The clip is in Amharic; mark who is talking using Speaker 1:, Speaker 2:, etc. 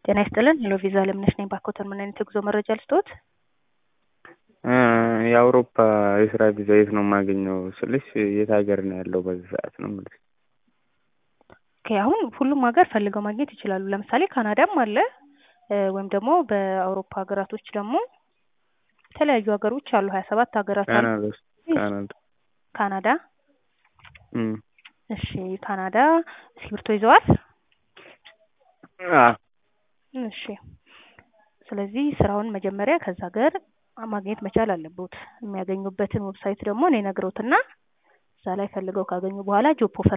Speaker 1: ጤና ይስጥልን ሄሎ ቪዛ አለምነሽ ነኝ። ባኮተን ምን አይነት የጉዞ መረጃ ልስጥዎት?
Speaker 2: የአውሮፓ የስራ ቪዛ የት ነው የማገኘው ስልሽ የት ሀገር ነው ያለው በዚህ ሰዓት ነው የምልሽ።
Speaker 1: ኦኬ አሁን ሁሉም ሀገር ፈልገው ማግኘት ይችላሉ። ለምሳሌ ካናዳም አለ ወይም ደግሞ በአውሮፓ ሀገራቶች ደግሞ የተለያዩ ሀገሮች አሉ። ሀያ ሰባት ሀገራት አሉ።
Speaker 2: ካናዳ ውስጥ ካናዳ
Speaker 1: ካናዳ
Speaker 2: እም፣
Speaker 1: እሺ ካናዳ እስክሪብቶ ይዘዋል?
Speaker 2: አ
Speaker 1: እሺ ስለዚህ ስራውን መጀመሪያ ከዛ ሀገር ማግኘት መቻል አለቦት። የሚያገኙበትን ዌብሳይት ደግሞ እኔ ነግሮትና እዛ ላይ ፈልገው ካገኙ በኋላ ጆብ ኦፈር